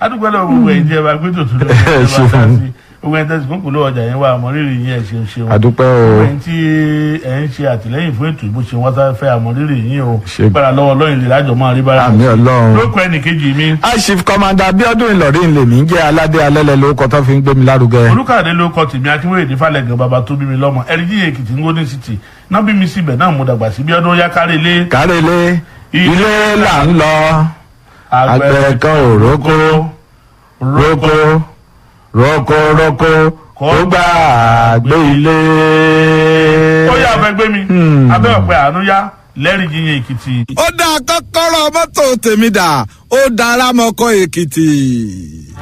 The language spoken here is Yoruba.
adúgbò lọ gbogbo ẹ̀ jẹ́ wa pé tòtún ló ń bá dá sí gbogbo ẹ̀ tẹ̀sí kúkú ló ọjà yẹn wà àmọ́rírì yín ẹ̀ ṣeun ṣeun àdúpẹ́ o gbogbo ẹ̀ tí ẹ̀ ń ṣe àtìlẹ́yìn fún ètò ìbò ṣe wọ́n sá fẹ́ àmọ́rírì yín o Ṣe- gbára lọ́wọ́ lọ́yìn lè lájọ máa rí bára àmì ọlọ́run. lókọ ẹnìkejì mi aṣif kọmanda abiodun ìlọrin lèmi ń jẹ́ aládé alẹ́lẹ́ lórúkọ tó fi ń gbé mi lárugẹ. olùkàdé ló kọ tèmi akínwéyèdè falẹ̀gàn bàbá tó bí mi lọ́mọ ẹ̀ríjì èkìtì ngóní city náà bí mi síbẹ̀ náà mo dàgbà sí bí ọdún yá kárí ilé kárẹ́lé ilé là ń lọ àgbẹ̀ kan ò rókó rókó rókó rókó kó gbà gbé ilé. ó yà fẹ́ gbé mi abẹ́ ọ̀pẹ àánú yá lẹ́rìí yíyan èkìtì. ó dá kọ́kọ́rọ́ mọ́tò tèmi dà ó dára mọ́kọ́ èkìtì.